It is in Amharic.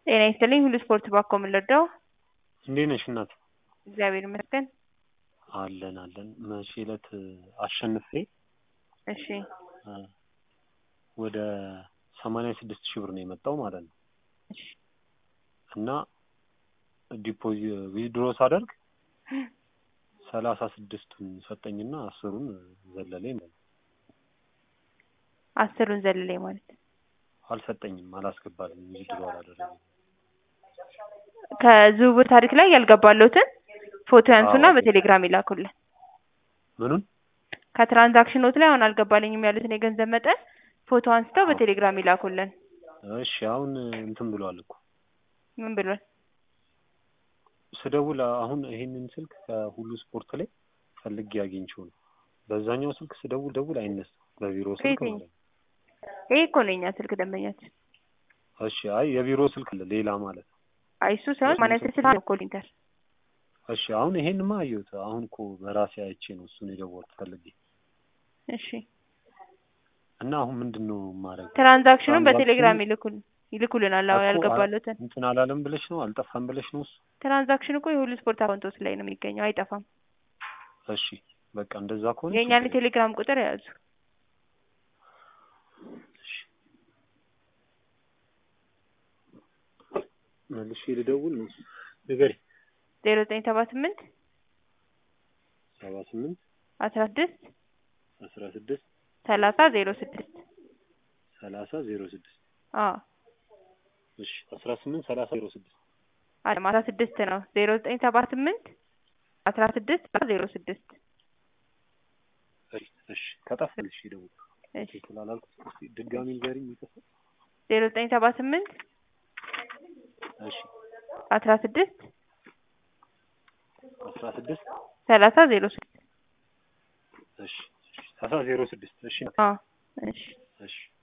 ጤና ይስጥልኝ ሁሉ ስፖርት ባኮ ምን ልርዳው? እንዴት ነሽ እናት? እግዚአብሔር ይመስገን። አለን አለን። መቼ ዕለት አሸንፌ እሺ እ ወደ ሰማንያ ስድስት ሺህ ብር ነው የመጣው ማለት ነው። እሺ እና ዲፖዚ ዊዝድሮ ሳደርግ ሰላሳ ስድስቱን ሰጠኝና አስሩን ዘለለኝ ማለት ነው። አስሩን ዘለለኝ ማለት አልሰጠኝም፣ አላስገባልኝም፣ ዊዝድሮ አላደረገም። ከዝውውር ታሪክ ላይ ያልገባለሁትን ፎቶ ያንሱና አዎ። በቴሌግራም ይላኩልን። ምኑን? ከትራንዛክሽኖት ላይ አሁን አልገባልኝም ያሉትን የገንዘብ መጠን ፎቶ አንስተው አዎ። በቴሌግራም ይላኩልን። እሺ አሁን እንትን ብሏል እኮ ምን ብሏል? ስደውል አሁን ይሄንን ስልክ ከሁሉ ስፖርት ላይ ፈልጌ አግኝቼው ነው። በዛኛው ስልክ ስደውል ደውል አይነሳም፣ በቢሮ ስልክ ከየትኛው? ማለት ነው። ይሄ እኮ ነው የኛ ስልክ ደንበኛችን። እሺ አይ የቢሮ ስልክ አለ ሌላ ማለት ነው። አይ እሱ ሳይሆን ማንነት ስልክ ነው እኮ ሊንከር እሺ አሁን ይሄንማ አየሁት። አሁን እኮ በራሴ አይቼ ነው እሱን የደወልኩት ፈልጌ እሺ እና አሁን ምንድን ነው የማደርገው? ትራንዛክሽኑን ትራንዛክሽኑ- በቴሌግራም ይልኩል ይልኩልናል። አዎ እኮ ያልገባለሁትን እንትን አላለም ብለሽ ነው አልጠፋም ብለሽ ነው እሱ? ትራንዛክሽን እኮ የሁሉ ስፖርት አካውንቶች ላይ ነው የሚገኘው፣ አይጠፋም። እሺ በቃ እንደዛ ከሆነ የእኛን ችግር የለም። የቴሌግራም ቁጥር የያዙ እሺ። መልሼ ልደውል ነው ንገሪ። ዜሮ ዘጠኝ ሰባ ስምንት ሰባ ስምንት አስራ ስድስት አስራ ስድስት ሰላሳ ዜሮ ስድስት ሰላሳ ዜሮ ስድስት አዎ እሺ አስራ ስምንት ሰላሳ ዜሮ ስድስት አለም አስራ ስድስት ነው። ዜሮ ዘጠኝ ሰባ ስምንት አስራ ስድስት ዜሮ ስድስት እሺ እሺ ከጠፋ መልሼ ደውል እሺ ስላላልኩት እስኪ ድጋሚ ንገሪኝ ይጠፋ ዜሮ ዘጠኝ ሰባ ስምንት እሺ አስራ ስድስት አስራ ስድስት ሰላሳ ዜሮ ስድስት እሺ እሺ ሰላሳ ዜሮ ስድስት እሺ አዎ እሺ እሺ